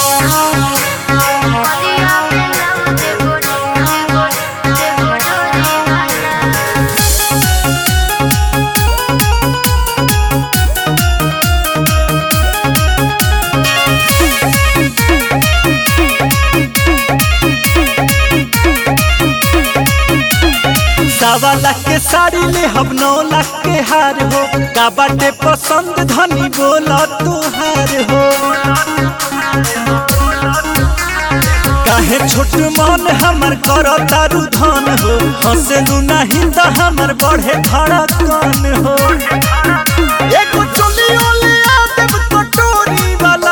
सवा लाख के साड़ी ले हम नौ लाख के हार हो का बाटे पसंद धनी बोला तुहार हो काहे छोट मन हमर कर तारू धन हो हंसलू नहीं तो हमर बढ़े धड़कन हो एगो चोलियो ले आ देब कटोरी वाला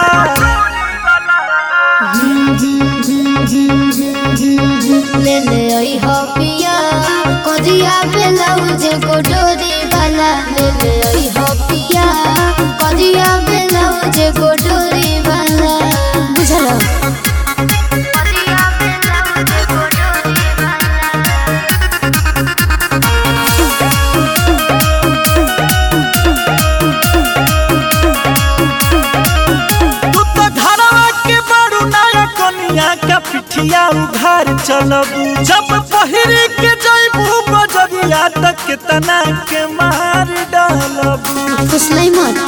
ले ले आई हो पिया कजिया ब्लाउज गोडोरी वाला ले ले आई हो पिया कजिया ब्लाउज गोडोरी वाला बुझलो तू तो धरवा के बड़ू नया कनिया का पिठिया उघार चलबू जब पहिरी के जइबू बजरिया तक तना के मार डालबू कुछ मत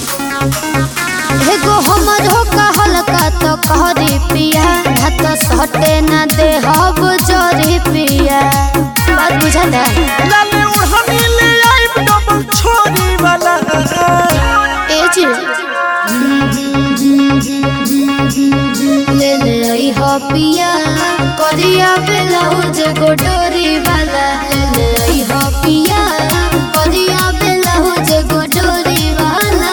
एगो हमर हो हल्का तो कहरी पिया हाथ सटे ना दे हब जोरी पिया बात बुझाता लाले उड़हनी ले आइब डबल छोरी वाला ए जी ले ले आई हो पिया करिया ब्लाउज गोडोरी वाला ले ले आई हो पिया करिया ब्लाउज गोडोरी वाला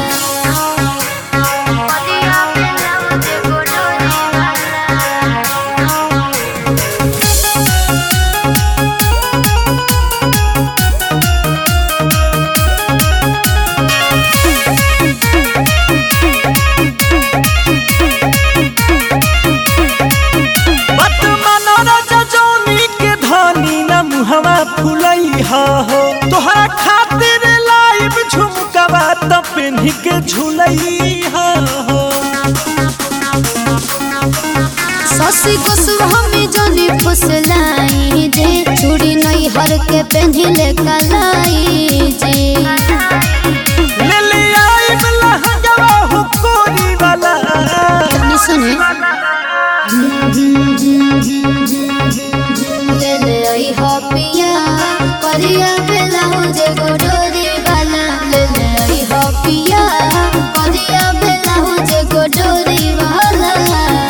बत मानो राजा जौनी के धनी न मुहवा फुलई हा हो तोहरा खातिर लाइब झुमकवा त पेन्ही के झुलई हा हो ससी गोस्वामी जनी फुसलाई जे चूड़ी नई हर के पेन्हिले कलाई जे